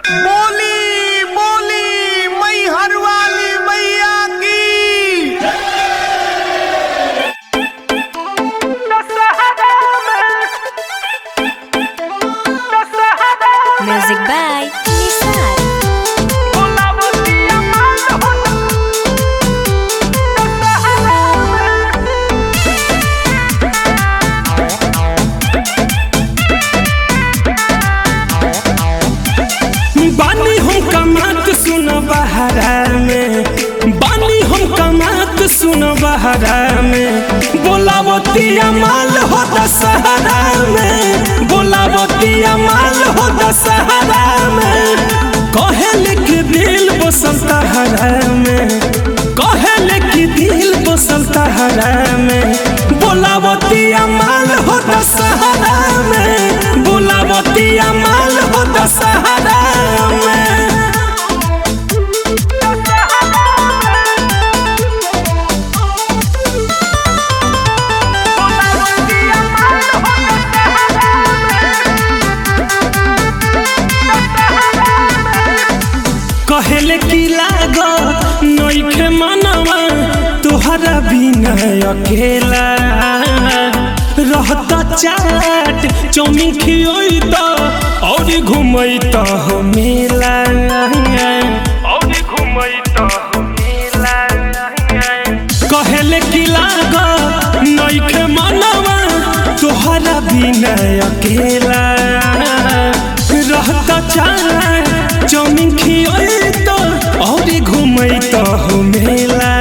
बोली बोली मैहर वाली मैया की Music by Nisar. बानी हम कमात सुन बहरा में बानी हम कमात सुन बहरा में बोलावतिया माल हो दशहरा में बोलावतिया माल हो दशहरा में कहेल कि दिल बसंत हरा में कहेल कि दिल बसंत हरा में बोलावतिया माल हो दशहरा में बोलावतिया माल हो दशहरा में कहेले की लागत नइखे मनवा तोहरा बिना अकेला रहता चाट चौमिन खियोई त और घुमई त हो मेला और घुमई त हो मेला कहेले की लागत नइखे मनवा तोहरा बिना अकेला रहता चाट चौमिन खियोई त और घुमई त हो मेला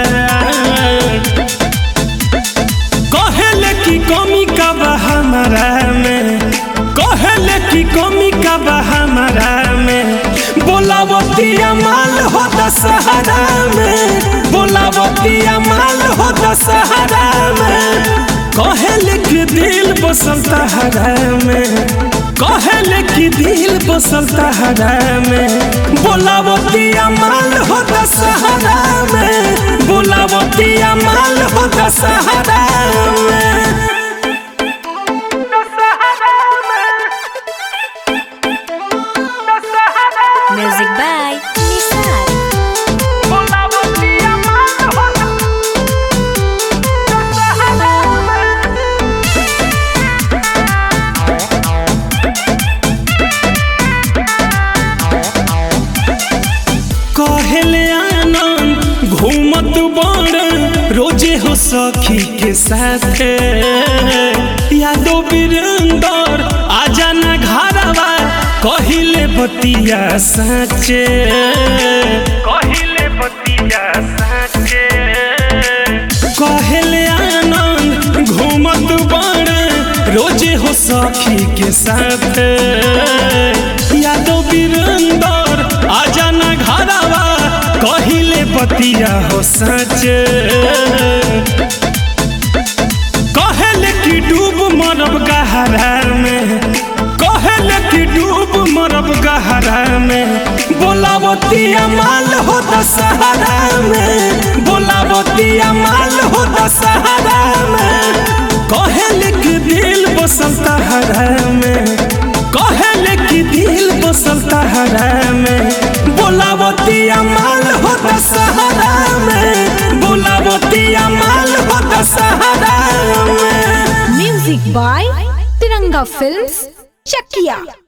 कहेले की कमी का बा हमारा में कहेले की कमी का बा हमारा में बोलावतिया माल हो दशहरा में बोलावतिया माल हो दशहरा में कहेले की दिल बसंत हरा में कहेले की दिल बसंत हरा में बोलावतिया माल हो दशहरा में बोलावतिया माल हो दशहरा में Music by Nisar. कहले आनंद घूमत बड़ रोजे हो सखी के साथ यादो वीरेंदर आजा ना घरवा कहिले बतिया साचे कहिले बतिया साचे कहले आनंद घूमत बड़ रोजे हो सखी के साथ यादो वीरेंदर आजा ना घरवा कहिले बतिया हो सच कहले कि डूब मरब गहरा में कहले कि डूब मरब गहरा में बोलावतिया माल हो दशहरा में बोलावतिया माल हो दशहरा में कहले कि दिल बसंत हरा में कहले कि दिल बसंत हरा में बोलावतिया माल हो दशहरा में बोलावतिया माल हो दशहरा में Music by Tiranga Films, Chakia.